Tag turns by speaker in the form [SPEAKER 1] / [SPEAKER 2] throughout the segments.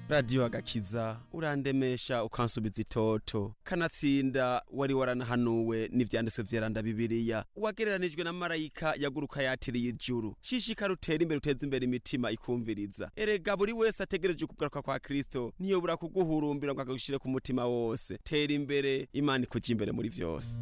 [SPEAKER 1] radiyo agakiza urandemesha ukansubiza itoto kanatsinda wari waranahanuwe n'ivyanditswe vyeranda bibiliya wagereranijwe na marayika yaguruka yatiriye ijuru shishikara utera imbere uteza imbere imitima ikumviriza erega buri wese ategereje kugaruka kwa kristo ntiyobura kuguhurumbira ngo akagushire ku mutima wose tera imbere imana ikuja imbere muri vyose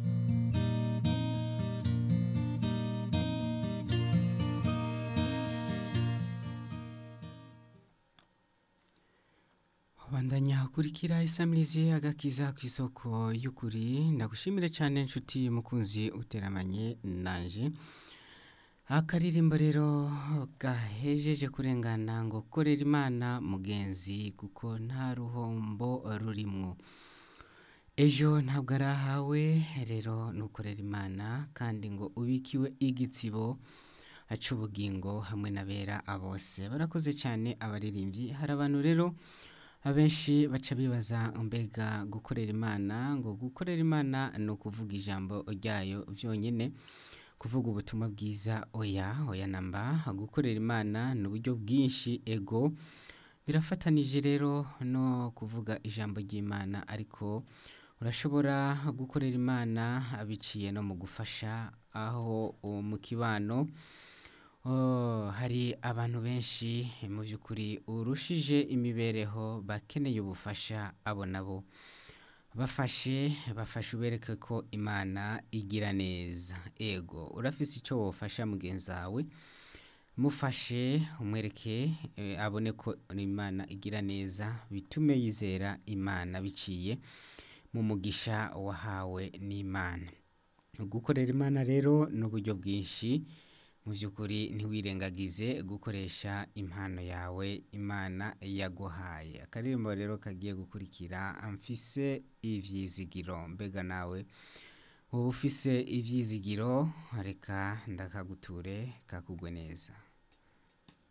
[SPEAKER 2] bandanya kurikira isamirizi agakiza ku isoko y'ukuri ndagushimire cyane inshuti mukunzi uteramanye nanje akaririmbo rero gahejeje kurengana ngo korera imana mugenzi kuko nta ruhombo rurimwo ejo ntabwo ari ahawe rero nukorera imana kandi ngo ubikiwe igitsibo aca ubugingo hamwe n'abera bose barakoze cyane abaririmbyi hari abantu rero abenshi baca bibaza mbega gukorera imana ngo gukorera imana ni ukuvuga ijambo ryayo byonyine kuvuga ubutumwa bwiza oya oya namba gukorera imana ni uburyo bwinshi ego birafatanije rero no kuvuga ijambo ry'imana ariko urashobora gukorera imana biciye no mu gufasha aho mu kibano hari abantu benshi mu by'ukuri urushije imibereho bakeneye ubufasha abo nabo bafashe bafashe ubereke ko imana igira neza ego urafise icyo wafasha mugenzi wawe mufashe umwereke abone ko imana igira neza bitume yizera imana biciye mu mugisha wahawe n'imana gukorera imana rero ni uburyo bwinshi mu by'ukuri ntiwirengagize gukoresha impano yawe imana yaguhaye akaririmbo rero kagiye gukurikira amfise ibyizigiro mbega nawe uba ufise ibyizigiro reka ndakaguture kakugwe neza